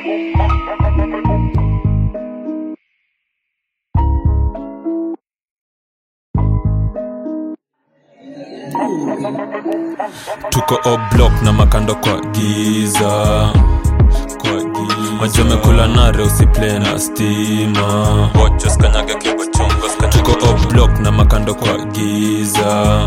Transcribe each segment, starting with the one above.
tuko oblock na makando kwa giza kwa giza majamekula nare usiple na stima tuko oblock na makando kwa giza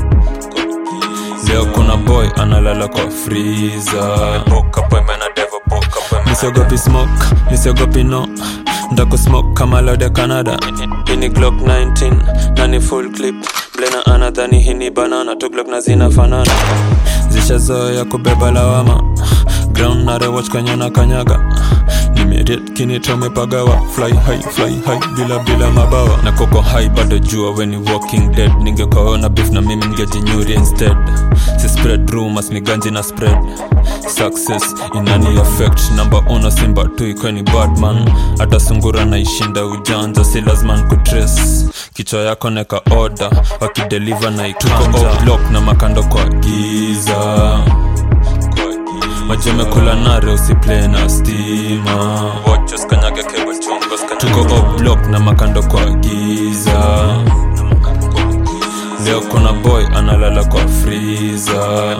leo kuna boy analala kwa friza misiogopi smoke misiogopi no ndakusmoke kama lode canada ini glock 19 nani full clip blena anadhani hini banana tu glock na zinafanana zishazoya kubeba lawama ground narewatch kwenye na kanyaga nimeriet kinitomepagawa fly high fly high bila bila mabawa na koko high bado jua weni walking dead ningekaona beef na mimi ningejinyuri instead si spread rumors miganji na spread success inani affect namba uno simba tu ikweni badman hata sungura naishinda ujanja si lazima kutrace kichwa yako neka order wakideliver na ikanja block na makando kwa giza majemekula nare usiple na stima tuko oblock na makando kwa giza leo kuna boy analala kwa friza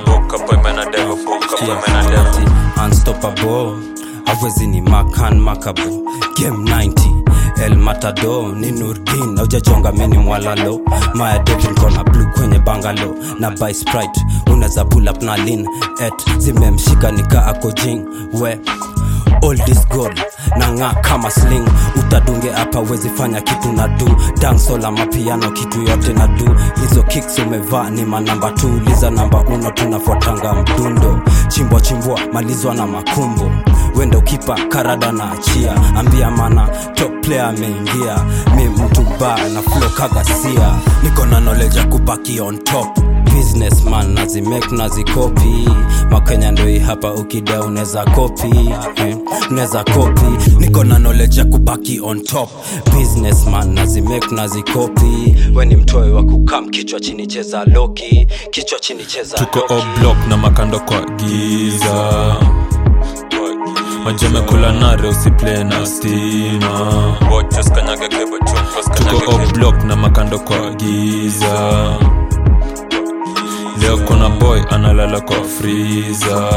unstoppable awezi ni makan makabo game 90 el matado ni nurdin aujajonga meni mwalalo maya devil kona blue kwenye bangalo na by sprite unaweza pull up na lin et zimemshika nika ako jing we all this gold na ng'aa kama sling utadunge hapa wezi fanya kitu na du dansola mapiano kitu yote na du hizo kicks umevaa ni manamba tu liza namba uno tunafuatanga mdundo chimbwa chimbwa malizwa na makumbo wendo kipa karada na achia ambia mana top player ameingia mi mtu ba na flo kagasia niko na knowledge ya kubaki on top businessman nazimake nazikopi makenya ndoi hapa ukida unaweza kopi eh, unaweza kopi niko na knowledge ya kubaki on top businessman nazimake nazikopi we ni mtoe wa kukam kichwa chini cheza loki kichwa chini cheza tuko loki. oblock na makando kwa giza majamekula nare usiple na stima tuko oblock na makando kwa giza leo kuna boy analala kwa friza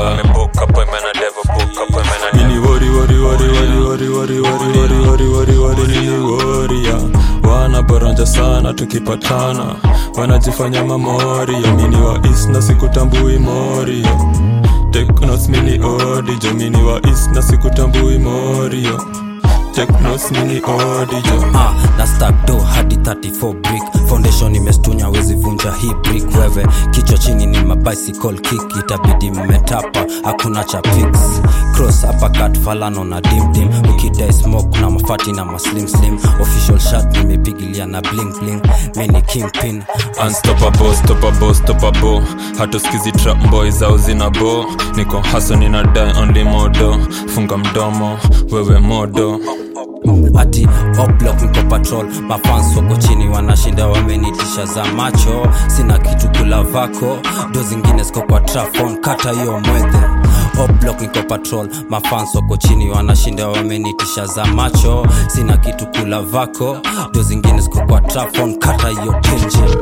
Mini wori wori wori wori wori wori wori wori wori wori wori nini woria wanaboranja sana tukipatana wanajifanya mamoria mini wa is na sikutambui morio teknos mini odijo mini wa is na sikutambui morio teknos mini odijo ah, na stack do hadi 34 brick foundation imestunya wezi vunja hii brick wewe kichwa chini ni mabicycle kick itabidi mmetapa hakuna cha pix cross uppercut falano na dimdim ukidai smoke na mafati na maslim slim official shot nimepigilia na bling bling mini kingpin unstoppable stoppable stoppable hatuskizi trap boy zao zina bo niko haso nina die only modo funga mdomo wewe modo ati oblok niko patrol mafans wako chini wanashinda wamenitisha za macho sina kitu kula vako do zingine ziko kwa trafon kata hiyo mwedhe oblok niko patrol mafans wako chini wanashinda wamenitisha za macho sina kitu kula vako do zingine ziko kwa trafon kata hiyo tenje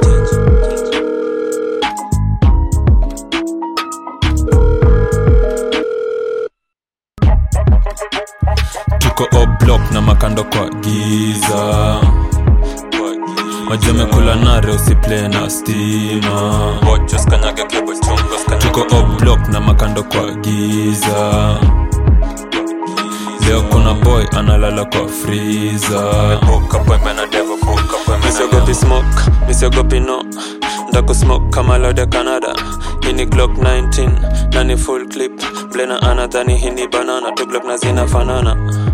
tuko oblock na makando kwa giza majamekula nare usiple na stima tuko oblock na makando kwa giza leo kuna boy analala kwa friza misiogopi smoke misiogopi no ndakusmoke kama lode canada hini glock 19 nani full clip blena anadhani hini banana tu glock na zinafanana